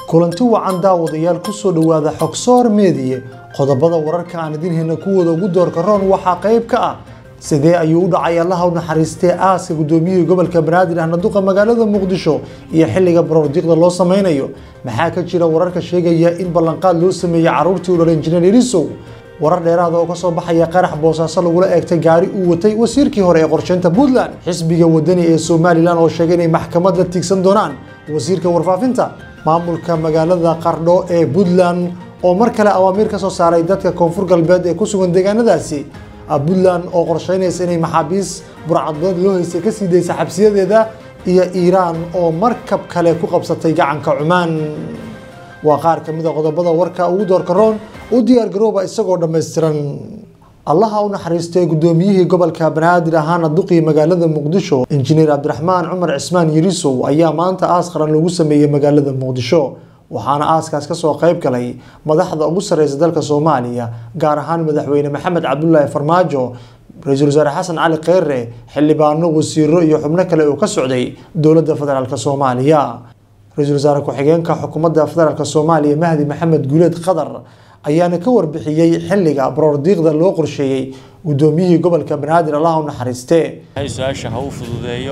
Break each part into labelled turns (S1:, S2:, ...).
S1: kulanti wacan daawadayaal kusoo dhowaada xogsoor meediye qodobada wararka aan idin heyna kuwooda ugu doorka roon waxaa qayb ka ah sidee ayuu u dhacay allaha u naxariistee aaska gudoomiyihii gobolka banaadir ahna duqa magaalada muqdisho iyo xilliga baroordiiqda loo sameynayo maxaa ka jira wararka sheegaya in ballanqaad loo sameeyey caruurtii u dhalay injineer irisow warar dheeraada oo kasoo baxaya qarax boosaaso lagula eegtay gaari uu watay wasiirkii hore ee qorsheynta puntland xisbiga wadani ee somalilan oo sheegay inay maxkamad la tiigsan doonaan wasiirka warfaafinta maamulka magaalada qardho ee puntland oo mar kale awaamiir ka soo saaray dadka koonfur galbeed ee ku sugan deegaanadaasi puntland oo qorsheynaysa inay maxaabiis burcadbeed loo haystay kasii daysa xabsiyadeeda iyo iiraan oo markab kale ku qabsatay gacanka cumaan waa qaar ka mid a qodobada warka ugu doorka roon u diyaar garooba isagoo dhammaystiran allaha u naxariistay gudoomiyihii gobolka banaadir ahaana duqii magaalada muqdisho injineer cabdiraxmaan cumar cismaan yirisow ayaa maanta aas qaran lagu sameeyey magaalada muqdisho waxaana aaskaas kasoo qayb galay madaxda ugu sareysa dalka soomaaliya gaar ahaan madaxweyne maxamed cabdulaahi farmaajo ra-iisul wasaare xasan cali kheyre xildhibaano wasiiro iyo xubno kale oo ka socday dowladda federaalk soomaaliya ra-iisul wasaare ku-xigeenka xukuumadda federaalk soomaaliya mahdi maxamed guuleed qadar ayaana ka warbixiyey xilliga baroordiiqda loo qorsheeyey gudoomiyihii gobolka banaadir allah u naxariiste
S2: su-aasha ha u fududeeyo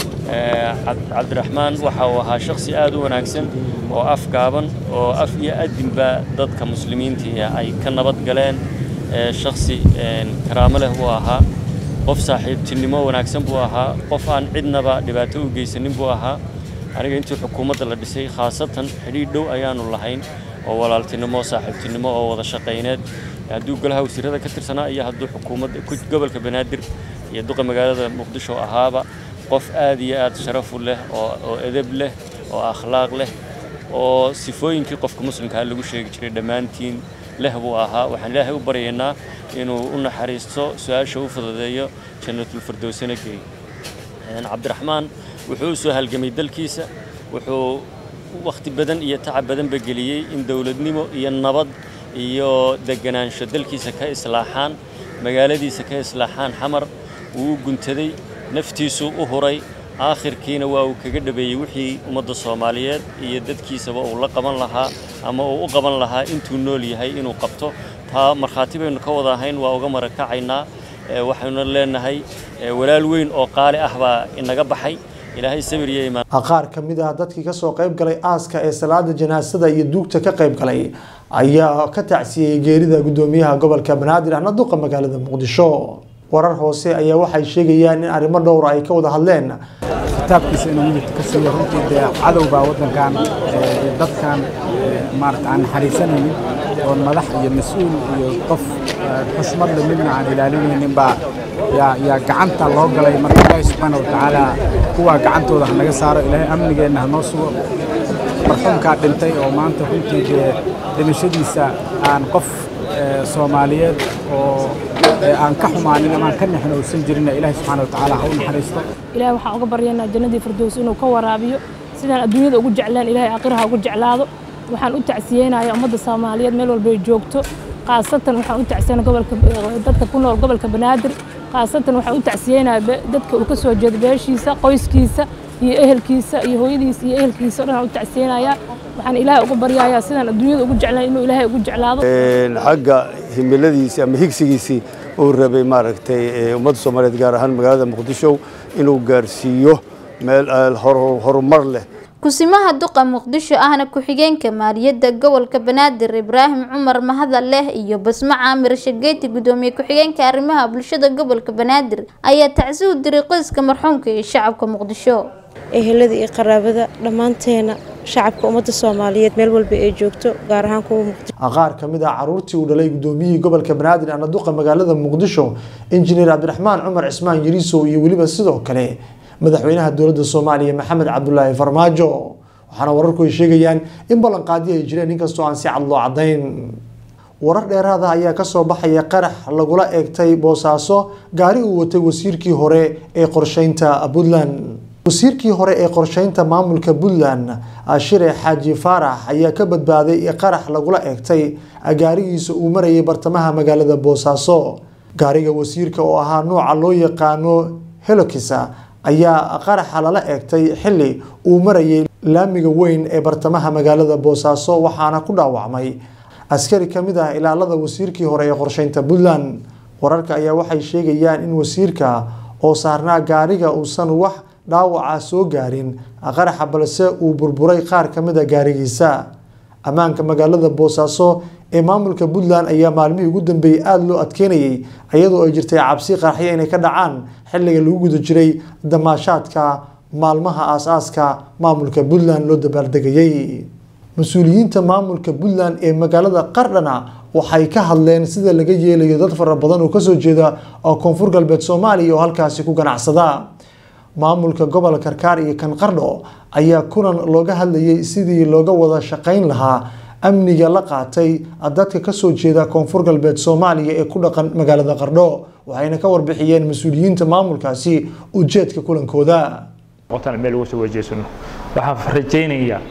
S2: cabdiraxmaan waxa uu ahaa shaksi aad u wanaagsan oo af gaaban oo af iyo adinba dadka muslimiintii ay ka nabad galeen shaksi karaamo leh buu ahaa qof saaxiibtinimo wanaagsan buu ahaa qof aan cidnaba dhibaato u geysanin buu ahaa aniga intii xukuumadda la dhisay khaasatan xidhiidh dhow ayaanu lahayn oo walaaltinimo saaxiibtinimo oo wada shaqayneed hadduu golaha wasiirada ka tirsanaa iyo hadduu xukuumadda gobolka banaadir iyo duqa magaalada muqdisho ahaaba qof aad iyo aad sharafu leh oo edeb leh oo akhlaaq leh oo sifooyinkii qofka muslimkaa lagu sheegi jiray dhammaantiin leh buu ahaa waxaan ilaahay u baryaynaa inuu u naxariisto su-aasha u fududeeyo jannatulfirdowsana geey cabdiraxmaan wuxuu u soo halgamay dalkiisa wuxuu wakhti badan iyo tacab badanba geliyey in dowladnimo iyo nabad iyo deganaansho dalkiisa ka islaaxaan magaaladiisa ka islaaxaan xamar wuu u guntaday naftiisuu u huray aakhirkiina waa uu kaga dhabeeyey wixii ummadda soomaaliyeed iyo dadkiisaba uu la qaban lahaa ama uu u qaban lahaa intuu nool yahay inuu qabto taa markhaati baynu ka wada ahayn waa uga marakacaynaa waxaynu leenahay walaal weyn oo qaali ah baa inaga baxay ilaahay sabir iyo imaan
S1: qaar ka mid ah dadkii kasoo qayb galay aaska ee salaada janaasada iyo duugta ka qayb galay ayaa ka tacsiyey geerida gudoomiyaha gobolka banaadir ahna duqa magaalada muqdisho warar hoose ayaa waxay sheegayaan in arrimo dhowra ay ka wada hadleen
S3: kitaabkiisa inuu midabka ka siiyo runtii dee cadow baa waddankan iyo dadkan maarata aan naxariisanaynin oo madax iyo mas-uul iyo qof xushmad le midna aan ilaalinaynin baa yaa yaa gacanta loo galay marka ilaahi subxaana wa tacaala kuwaa gacantooda ha naga saaro ilaahay amnigeenna ha noo sugo marxuumkaa dhintay oo maanta runtii dee dhimashadiisa aan qof soomaaliyeed oo aan ka xumaanin ama aan ka nexin uusan jirinna ilaahi subxaana wa tacaala ha u naxariisto
S4: ilaahay waxaan uga baryaynaa jannadii firdows inuu ka waraabiyo sidaan adduunyada ugu jeclaan ilaahay aakhiraha ugu jeclaado waxaan u tacsiyeynayaa ummadda soomaaliyeed meel walba ay joogto khaasatan waxaan u tacsiyeyna gobolka dadka ku nool gobolka banaadir khaasatan waxaan u tacsiyeynayaa dadka uu ka soo jeedo beeshiisa qoyskiisa iyo ehelkiisa iyo hooyadiisa iyo ehelkiisa o dhan aan u tacsiyeynayaa waxaan ilaahay uga baryayaa sidaan adduunyada ugu jeclaan inuu ilaahay ugu jeclaado
S5: xagga himiladiisii ama higsigiisii uu rabay maaragtay ummadda soomaaliyeed gaar ahaan magaalada muqdisho inuu gaarsiiyo meel horumar leh
S6: kusimaha duqa muqdisho ahna ku-xigeenka maaliyadda gobolka banaadir ibraahim cumar mahadal leh iyo basmo caamir shageeti gudoomiye ku-xigeenka arrimaha bulshada gobolka banaadir ayaa tacsi u diray qoyska marxuumka iyo shacabka muqdisho
S7: ehelada iyo qaraabada dhammaanteena shacabka ummadda soomaaliyeed meel walba ay joogto gaar ahaan kuwa muqdisho
S1: qaar ka mid ah caruurtii uu dhalay gudoomiyihii gobolka banaadir ahna duqa magaalada muqdisho injineer cabdiraxmaan cumar cismaan yariisow iyo weliba sidoo kale madaxweynaha dowladda soomaaliya maxamed cabdulaahi farmaajo waxaana wararku ay sheegayaan in ballanqaadii ay jireen inkastoo aan si cad loo cadayn warar dheeraada ayaa kasoo baxaya qarax lagula eegtay boosaaso gaari uu watay wasiirkii hore ee qorsheynta puntland wasiirkii hore ee qorsheynta maamulka puntland shire xaaji faarax ayaa ka badbaaday qarax lagula eegtay gaarigiisa uu marayay bartamaha magaalada boosaaso gaariga wasiirka oo ahaa nooca loo yaqaano helokisa ayaa qaraxa lala eegtay xili uu marayay laamiga weyn ee bartamaha magaalada boosaaso waxaana ku dhaawacmay askari ka mid ah ilaalada wasiirkii hore ee qorsheynta puntland wararka ayaa waxay sheegayaan in wasiirka oo saarnaa gaariga uusan wax dhaawaca soo gaarin qaraxa balse uu burburay qaar ka mid a gaarigiisa ammaanka magaalada boosaaso ee maamulka puntland ayaa maalmihii ugu dambeeyey aada loo adkeynayay iyadoo ay jirtay cabsi qaraxyo inay ka dhacaan xilliga lagu guda jiray damaashaadka maalmaha aas-aaska maamulka puntland loo dabaaldegayay mas-uuliyiinta maamulka puntland ee magaalada qardhana waxay ka hadleen sida laga yeelayo dad fara badan oo kasoo jeeda oo koonfur galbeed soomaaliya oo halkaasi ku ganacsada maamulka gobolka karkaar iyo kan qardho ayaa kulan looga hadlayay sidii looga wada shaqeyn lahaa amniga la qaatay dadka kasoo jeeda koonfur galbeed soomaaliya ee ku dhaqan magaalada qardho waxayna ka warbixiyeen mas-uuliyiinta maamulkaasi ujeedka kulankooda
S8: meel uga soo wajeesano waxaan rajaynayaa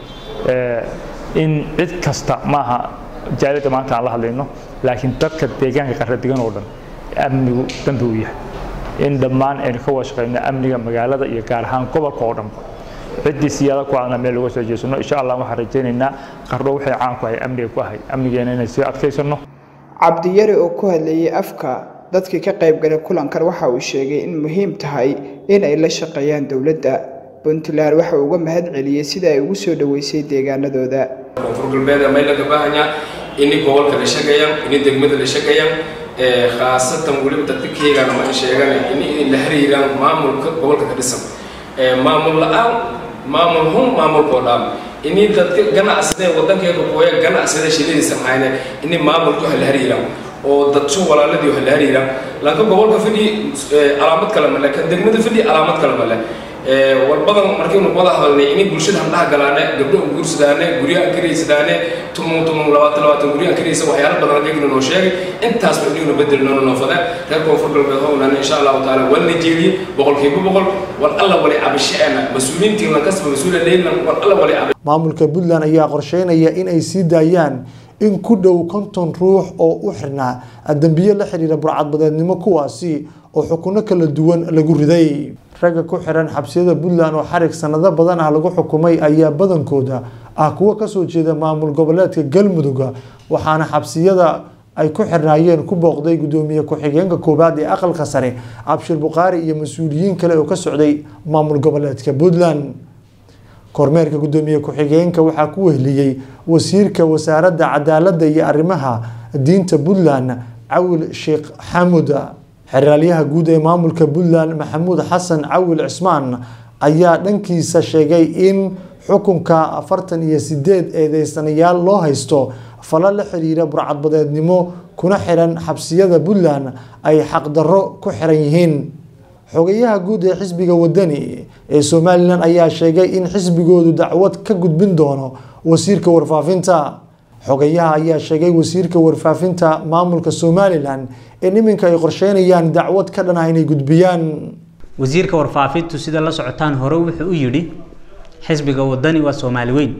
S8: in cid kasta maaha jaalida maanta aan la hadlayno laakiin dadka deegaanka qarra degan oo dhan amnigu dambi u yahay in dhammaan aynu ka wada shaqeyno amniga magaalada iyo gaar ahaan gobolka oo dhanba ciddii siyaada ku adna meel uga soo jeesano insha allah waxaan rajaynaynaa qardho waxay caan ku ahay amniga ku ahay amnigeena inay sii adkaysano
S9: cabdiyari oo ku hadlayay afka dadkii ka qaybgalay kulankan waxa uu sheegay in muhiim tahay in ay la shaqeeyaan dowladda puntland waxa uu uga mahad celiyey sida ay ugu soo dhoweysay deegaanadooda
S10: koonfur galbeed may laga baahanyaa ini gobolka la shaqeeyaan ini degmada la shaqeeyaan khaasatan weliba dadka keegana ma sheegan ini la xiriiraan maamulka gobolka ka dhisan maamul la-aan maamul hun maamulkoo dhaan ini dadka ganacsade wadankeega kooya ganacsada shiladiisa mahayne ini maamulku hala xiriiraan oo dadso walaaladii hala xiriiraan lanka gobolka fidhi calaamad kale male ka degmada fidhi calaamad kale male walbadan markaynu wada hadalnay inay bulshada handhaha galaane gabdho guursadaane guryaha karaysadaane tumon tumon labaatan labaatan guryaha karaysa waxyaalo badan ayagna noo sheegay intaasba inaynu bedel noona noofada reer koonfur galbeed hownan insha allahu taala waa la jeediyey boqolkiiba boqol war alla wali cabashaana mas-uuliyiintii lankasba mas-uula leylan war alla wali cabasha
S1: maamulka puntland ayaa qorsheynaya in ay sii daayaan in ku dhow konton ruux oo u xirnaa dembiye la xiriira burcadbadeednimo kuwaasi oo xukuno kala duwan lagu riday ragga ku xiran xabsiyada puntland oo xarig sanado badan ah lagu xukumay ayaa badankooda ah kuwo kasoo jeeda maamul goboleedka galmudug waxaana xabsiyada ay ku xirnaayeen ku booqday gudoomiye ku-xigeenka koowaad ee aqalka sare abshir bukhaari iyo mas-uuliyiin kale oo ka socday maamul goboleedka puntland kormeerka gudoomiye ku-xigeenka waxaa ku wehliyey wasiirka wasaaradda cadaaladda iyo arrimaha diinta puntland cawil sheekh xamud xeraalyaha guud ee maamulka puntland maxamuud xasan cawil cismaan ayaa dhankiisa sheegay in xukunka afartan iyo sideed eedeysanayaal loo haysto falo la xiriira burcadbadeednimo kuna xiran xabsiyada puntland ay xaqdarro ku xiran yihiin xogayaha guud ee xisbiga wadani ee somalilan ayaa sheegay in xisbigoodu dacwad ka gudbin doono wasiirka warfaafinta xogayaha ayaa sheegay wasiirka warfaafinta maamulka somalilan in iminka ay qorsheynayaan dacwad ka dhan ah inay gudbiyaan
S11: wasiirka warfaafintu sida la socotaan hore wuxuu u yidhi xisbiga wadani waa soomaali weyn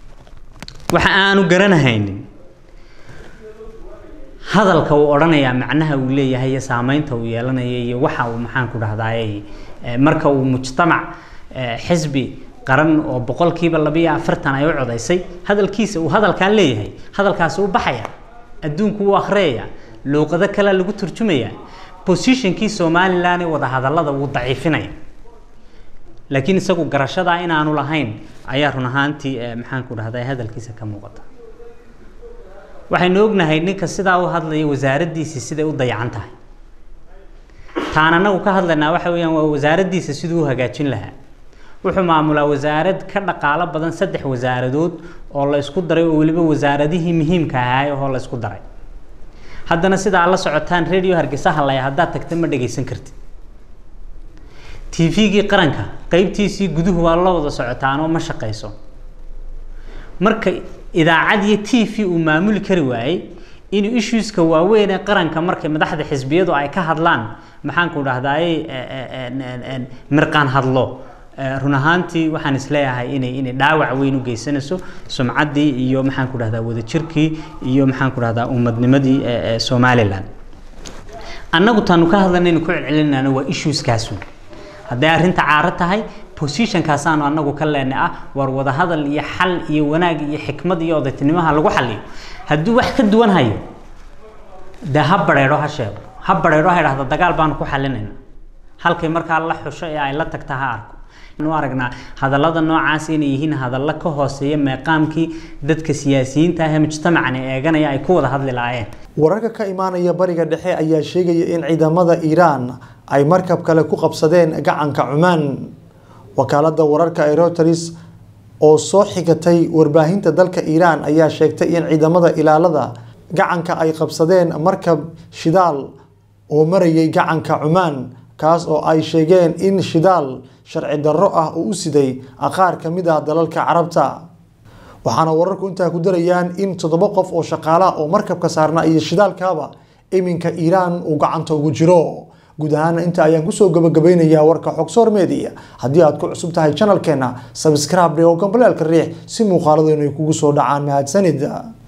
S11: waxa aanu garanahaynin hadalka uu odhanayaa macnaha uu leeyahay iyo saameynta uu yeelanaya iyo waxa uu maxaan ku dhahdaay marka uu mujtamac xisbi qaran oo boqolkiiba labiyo afartan ay u codaysay hadalkiisa uu hadalkaan leeyahay hadalkaasi u baxaya adduunku u akhriyaya luuqado kale lagu turjumaya positionkii somalilan ee wadahadallada wuu daciifinaya laakiin isagu garashada inaanu lahayn ayaa run ahaantii maxaan ku dhahday hadalkiisa ka muuqata waxaynu ognahay ninka sidaa u hadlaya wasaaraddiisi siday u dayacan tahay taan anagu ka hadlaynaa waxa weeyaan waa wasaaraddiisa siduu u hagaajin lahaa wuxuu maamulaa wasaarad ka dhaqaalo badan saddex wasaaradood oo la isku daray oo weliba wasaaradihii muhiimka ahaay oo la isku daray haddana sidaa la socotaan radio hargeysa hadlaya haddaad tagta ma dhagaysan kartid tvgii qaranka qeybtiisii guduhu waa la wada socotaan oo ma shaqayso marka idaacad iyo t v uu maamuli kari waayey inuu issueska waaweyn ee qaranka markay madaxda xisbiyadu ay ka hadlaan maxaan ku dhahdaay mirqaan hadlo run ahaantii waxaan isleeyahay inay inay dhaawac weyn u geysanayso sumcaddii iyo maxaan ku dhahdaa wadajirkii iyo maxaan ku dhahdaa ummadnimadii somaliland annagu taanu ka hadlanaynu ku celcelinayna waa issueskaasu hadday arrinta caaro tahay positionkaasaanu anagu ka leenay ah war wadahadal iyo xal iyo wanaag iyo xikmad iyo odaytinimaha lagu xaliyo hadduu wax ka duwan hayo dee ha bareero ha sheego ha bareero ha idhahda dagaal baanu ku xalinayna halkay markaa la xusho ee ay la tagta ha arko nu aragnaa hadallada noocaas inay yihiin hadallo ka hooseeya meeqaamkii dadka siyaasiyiinta ah ee mujtamacani eeganaya ay ku wada hadli lahaayeen
S1: wararka ka imaanaya bariga dhexe ayaa sheegaya in ciidamada iiraan ay markab kale ku qabsadeen gacanka cumaan wakaalada wararka ee Reuters oo soo xigatay warbaahinta dalka Iiraan ayaa sheegtay in ciidamada ilaalada gacanka ay qabsadeen markab shidaal oo marayay gacanka Cumaan kaas oo ay sheegeen in shidaal sharci darro ah uu u siday qaar ka mid ah dalalka Carabta waxaana wararku intaa ku darayaan in toddoba qof oo shaqaale ah oo markabka saarnaa iyo shidaalkaaba iminka Iiraan uu gacanta ugu jiro guud ahaan inta ayaan kusoo gabagabeynayaa warka xogsoor media haddii aad ku cusub tahay channelkeena subscribe oo gambaleelka riix si muuqaaladeennu ay kugu soo dhacaan mahadsanida